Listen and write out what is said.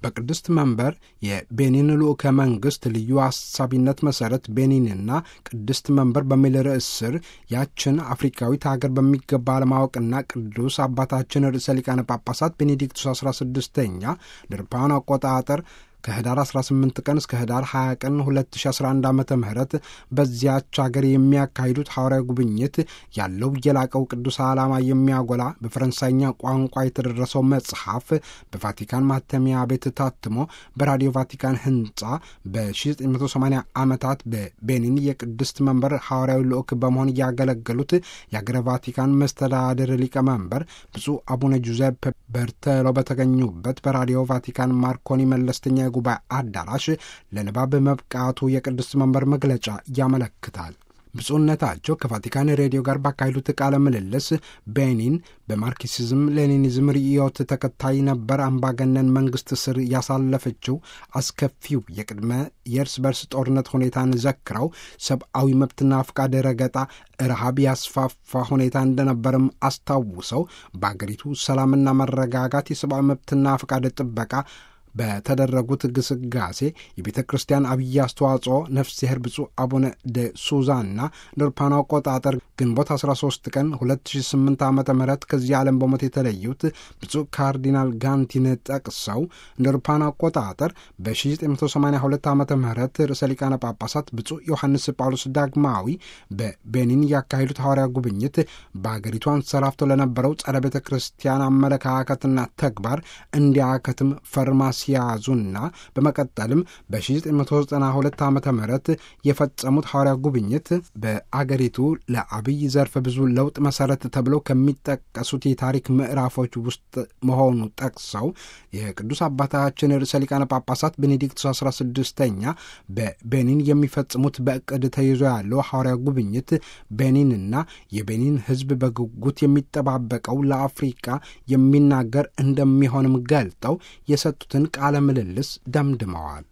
በቅድስት መንበር የቤኒን ልዑከ መንግሥት ልዩ አሳቢነት መሠረት ቤኒንና ቅድስት መንበር በሚል ርዕስ ስር ያችን አፍሪካዊት ሀገር በሚገባ ለማወቅና ቅዱስ አባታችን ርዕሰ ሊቃነ ጳጳሳት ቤኔዲክቱስ 16ኛ ድርፓን አቆጣጠር ከህዳር 18 ቀን እስከ ህዳር 20 ቀን 2011 ዓ ም በዚያች ሀገር የሚያካሂዱት ሐዋርያዊ ጉብኝት ያለው የላቀው ቅዱስ ዓላማ የሚያጎላ በፈረንሳይኛ ቋንቋ የተደረሰው መጽሐፍ በቫቲካን ማተሚያ ቤት ታትሞ በራዲዮ ቫቲካን ህንፃ በ1980 ዓመታት በቤኒን የቅድስት መንበር ሐዋርያዊ ልዑክ በመሆን ያገለገሉት የአገረ ቫቲካን መስተዳድር ሊቀመንበር ብፁዕ አቡነ ጁዘፕ በርተሎ በተገኙበት በራዲዮ ቫቲካን ማርኮኒ መለስተኛ የጉባኤ አዳራሽ ለንባብ መብቃቱ የቅድስት መንበር መግለጫ ያመለክታል። ብፁዕነታቸው ከቫቲካን ሬዲዮ ጋር ባካሄዱት ቃለ ምልልስ ቤኒን በማርክሲዝም ሌኒኒዝም ርዕዮት ተከታይ ነበር አምባገነን መንግስት ስር ያሳለፈችው አስከፊው የቅድመ የእርስ በርስ ጦርነት ሁኔታን ዘክረው ሰብአዊ መብትና ፍቃድ ረገጣ፣ ረሃብ ያስፋፋ ሁኔታ እንደነበርም አስታውሰው በአገሪቱ ሰላምና መረጋጋት የሰብአዊ መብትና ፍቃድ ጥበቃ በተደረጉት ግስጋሴ የቤተ ክርስቲያን አብይ አስተዋጽኦ ነፍስሄር ብፁዕ አቡነ ደ ሱዛና ንርፓን አቆጣጠር ግንቦት 13 ቀን 2008 ዓ ም ከዚህ ዓለም በሞት የተለዩት ብፁዕ ካርዲናል ጋንቲን ጠቅሰው ንርፓን አቆጣጠር በ1982 ዓ ም ርዕሰ ሊቃነ ጳጳሳት ብፁዕ ዮሐንስ ጳውሎስ ዳግማዊ በቤኒን ያካሄዱት ሐዋርያ ጉብኝት በአገሪቱ አንሰራፍቶ ለነበረው ጸረ ቤተ ክርስቲያን አመለካከትና ተግባር እንዲያከትም ፈርማ ሲያዙና በመቀጠልም በ1992 ዓ ም የፈጸሙት ሐዋርያ ጉብኝት በአገሪቱ ለአብይ ዘርፈ ብዙ ለውጥ መሰረት ተብለው ከሚጠቀሱት የታሪክ ምዕራፎች ውስጥ መሆኑ ጠቅሰው የቅዱስ አባታችን ርዕሰ ሊቃነ ጳጳሳት ቤኔዲክቱስ 16ኛ በቤኒን የሚፈጽሙት በእቅድ ተይዞ ያለው ሐዋርያ ጉብኝት ቤኒንና የቤኒን ሕዝብ በጉጉት የሚጠባበቀው ለአፍሪቃ የሚናገር እንደሚሆንም ገልጠው የሰጡትን ቃለ ምልልስ ደምድመዋል።